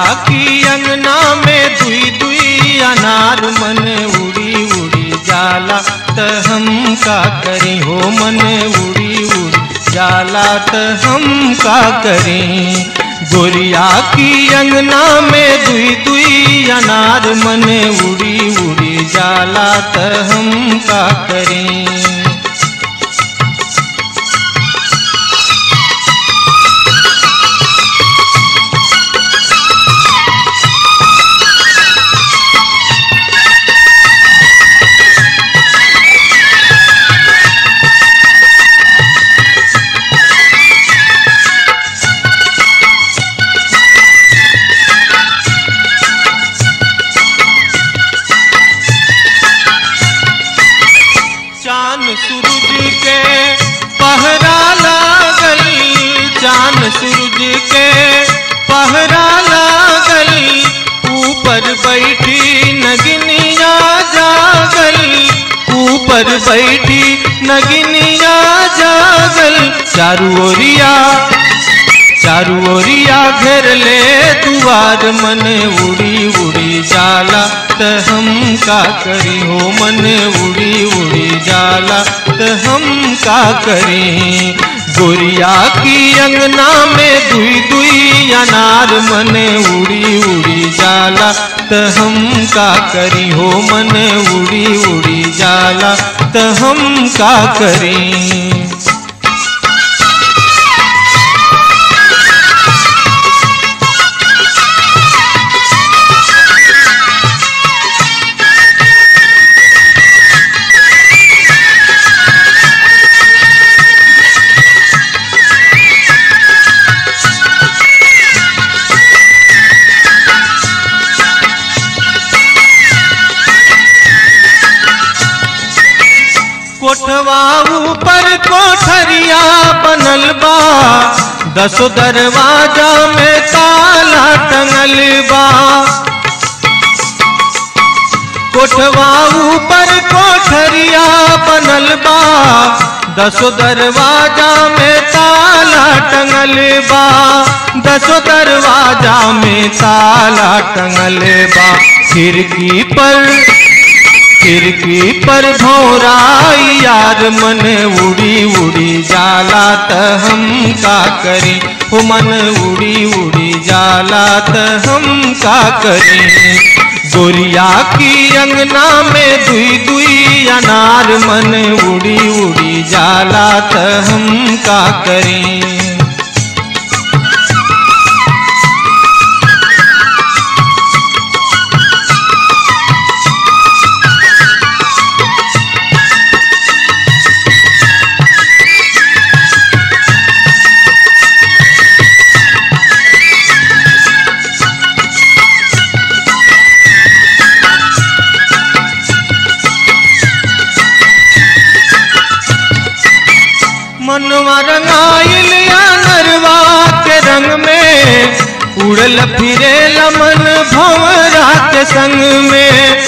की अंगना में दुई दुई अनार मन उड़ी उड़ी जाला त हम का करी हो मन उड़ी उड़ी जाला त हम का करी गोरिया की अंगना में दुई दुई अनार मन उड़ी उड़ी जाला त हम का करी चांद सूरज के पहरा लागल चांद सूरज के पहरा लागल ऊपर बैठी नगिनिया जागल ऊपर बैठी नगिनिया जागल चारू ओरिया चारू ओरिया घेर ले दुआर मन उड़ी उड़ी जाला त हम का करी हो मन उड़ी उड़ी जाला त हम का करी गोरिया की अंगना में दुई दुई अनार मन उड़ी उड़ी जाला त हम का करी हो मन उड़ी उड़ी जाला त हम का करी कोठवा ऊपर कोठरिया बनल बा दसो दरवाजा में ताला टंगल बा कोठवा ऊपर कोठरिया बनल बा दसो दरवाजा में ताला टंगल बा दसो दरवाजा में ताला टंगल बा खिड़की पर खिड़की पर भौराई यार मन उड़ी उड़ी जाला त हम का करी हो मन उड़ी उड़ी जाला त हम का करी गोरिया की अंगना में दुई दुई अनार मन उड़ी उड़ी जाला त हम का करी मनवा रंगाइल या नरवा के रंग में उड़ल फिरे लमन भंवरा के संग में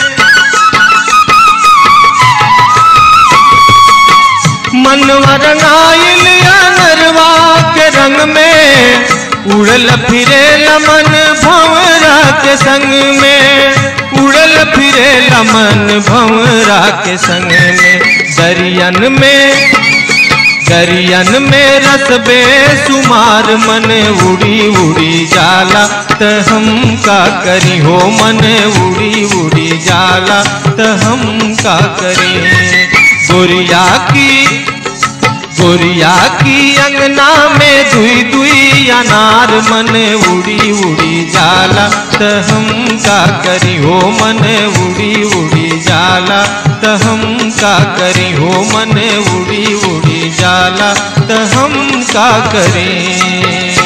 मनवा रंगाइल या नरवा के रंग में उड़ल फिरे लमन भंवरा के संग में उड़ल फिरे लमन भंवरा के संग में दरियन में दरियन में रस बेसुमार मन उड़ी उड़ी जाला त हम का करी हो मन उड़ी उड़ी जाला त हम का करी गोरिया की गोरिया की अंगना में दुई दुई अनार मन उड़ी उड़ी जाला त हम का करी हो मन उड़ी उड़ी जाला त हम का करी हो मन उड़ी उड़ी जाला त हम का करें